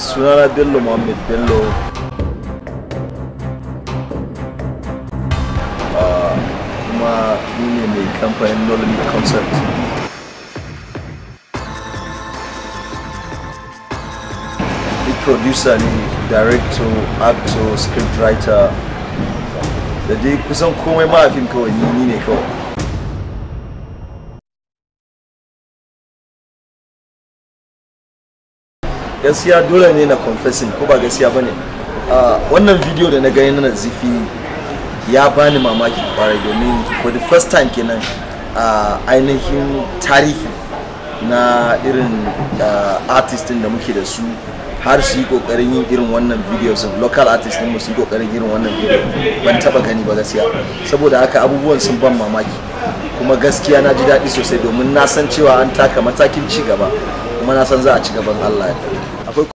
sunana bello muhammad bello Ah, kuma ni ne mai kamfanin nolly concept ni producer ne director actor scriptwriter da dai kusan komai ma a fim kawai ni ni ne kawai gaskiya dole ne na confessing ko ba gaskiya ba ne wannan video da na gani na zifi ya bani mamaki kwarai domin for the first time kenan a ainihin tarihi na irin artist da muke da su har su yi kokarin yin irin wannan videos of local artist din mu su yi kokarin irin wannan video ban taba gani ba gaskiya saboda haka abubuwan sun ban mamaki kuma gaskiya na ji daɗi sosai domin na san cewa an taka matakin ci gaba kuma na san za a ci gaban Allah ya